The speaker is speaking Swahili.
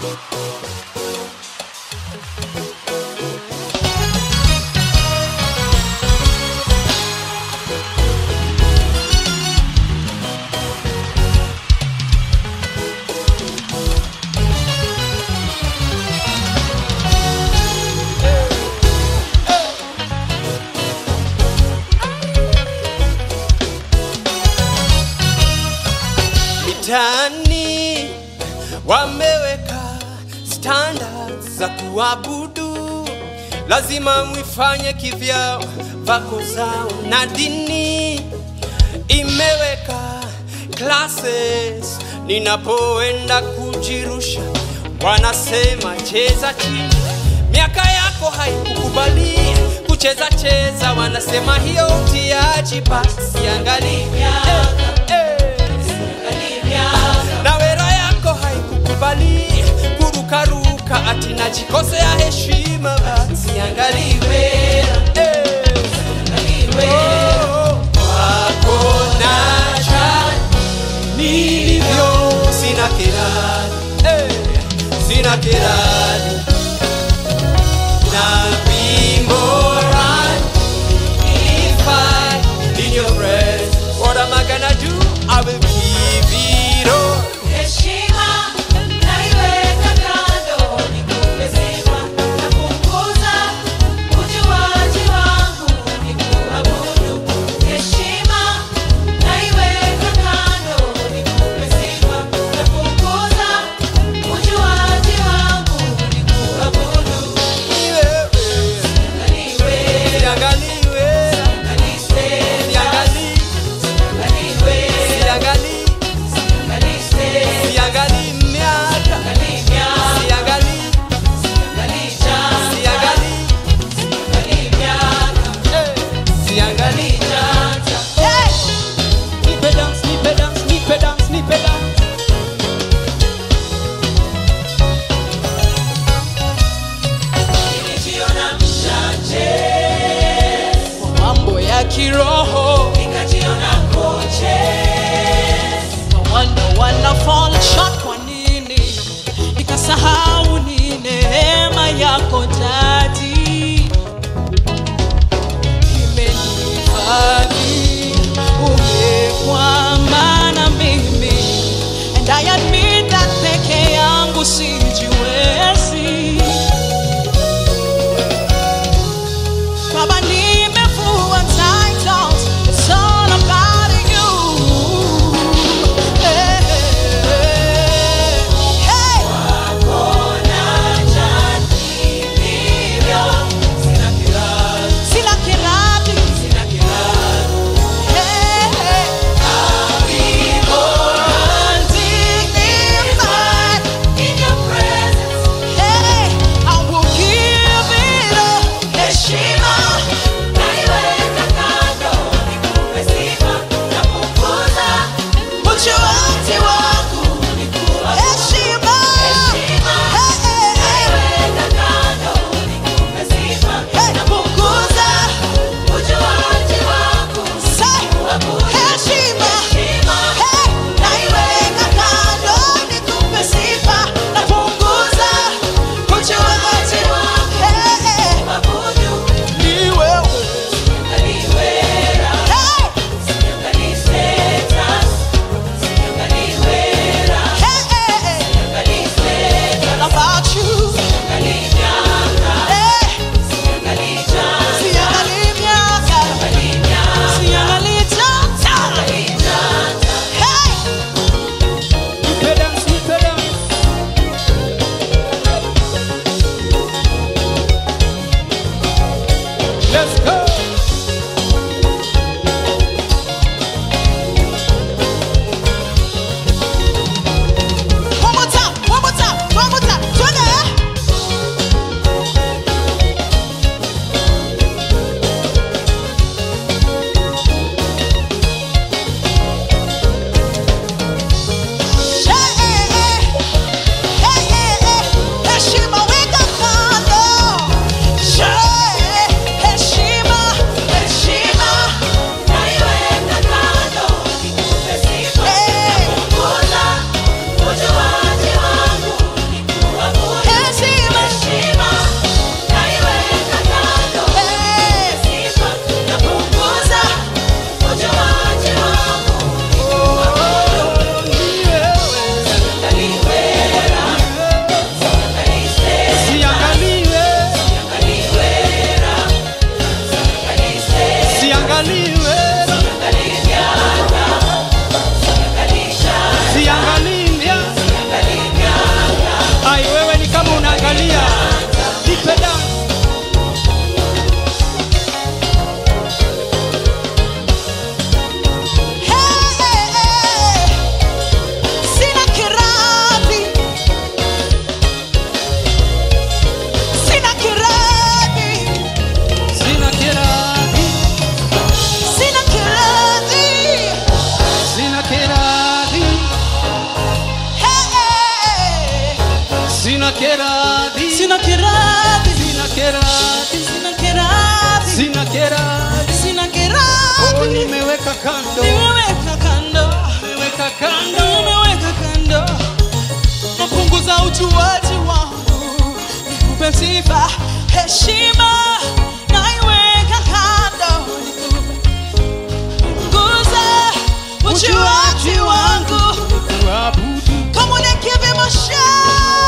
mitaani wameweka standards za kuabudu, lazima mwifanye kivyao, vako zao na dini imeweka classes. Ninapoenda kujirusha, wanasema cheza chini, miaka yako haikukubali kucheza cheza, wanasema hiyo utiaji, basi angalia eh, eh na wera yako haikukubali kurukaruka, ati najikosea heshima, basi angaliwe eh. Oh, wako nacha nilivyo, sina kirani eh, sina kirani na be more right if I in your presence. What sina keradi sina kiradhi sina keradi sina kiradhi sina keradi sina oh, kiradhi nimeweka kando nimeweka kando nimeweka kando nimeweka kando napunguza ujuaji wangu nikupe sifa heshima naiweka kando punguza ujuaji wangu kuabudu Come on and give him a shout.